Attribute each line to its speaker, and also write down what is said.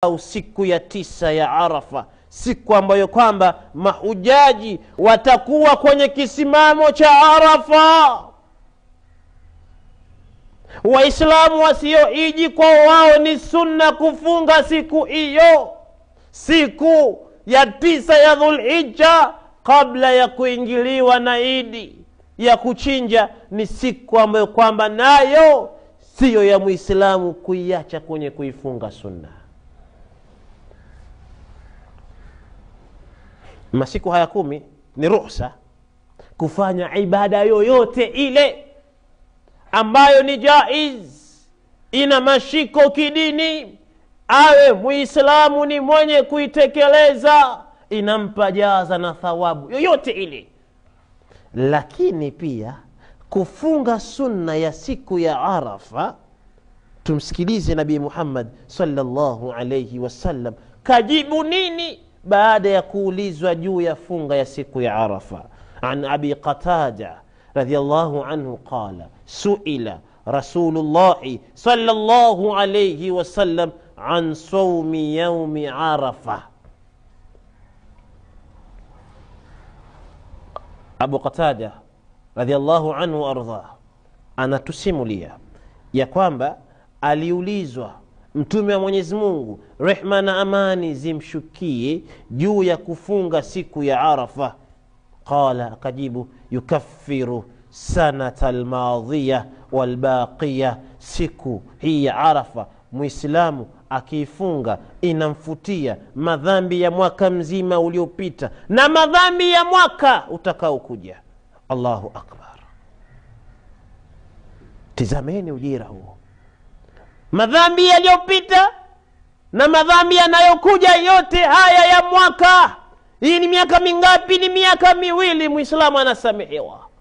Speaker 1: au siku ya tisa ya arafa siku ambayo kwamba mahujaji watakuwa kwenye kisimamo cha arafa waislamu wasioiji kwao wao ni sunna kufunga siku hiyo siku ya tisa ya dhulhija kabla ya kuingiliwa na idi ya kuchinja ni siku ambayo kwamba nayo siyo ya mwislamu kuiacha kwenye kuifunga sunna masiku haya kumi ni ruhsa kufanya ibada yoyote ile ambayo ni jaiz ina mashiko kidini awe muislamu ni mwenye kuitekeleza inampa jaza na thawabu yoyote ile lakini pia kufunga sunna ya siku ya arafa tumsikilize nabii muhammad salllahu alaihi wasallam kajibu nini baada ya kuulizwa juu ya funga ya siku ya arafa an abi qatada radiallahu anhu qala suila rasulullahi salllahu alaihi wasallam an saumi yaumi arafa abu qatada radiallahu anhu ardhah anatusimulia ya kwamba aliulizwa mtume wa mwenyezi mungu rehma na amani zimshukie juu ya kufunga siku ya arafa qala akajibu yukaffiru sanata lmadhiya walbaqiya siku hii ya arafa mwislamu akiifunga inamfutia madhambi ya mwaka mzima uliopita na madhambi ya mwaka utakaokuja allahu akbar tizameni ujira huo madhambi yaliyopita na madhambi yanayokuja yote haya ya mwaka hii ni miaka mingapi ni miaka miwili mwislamu anasamehewa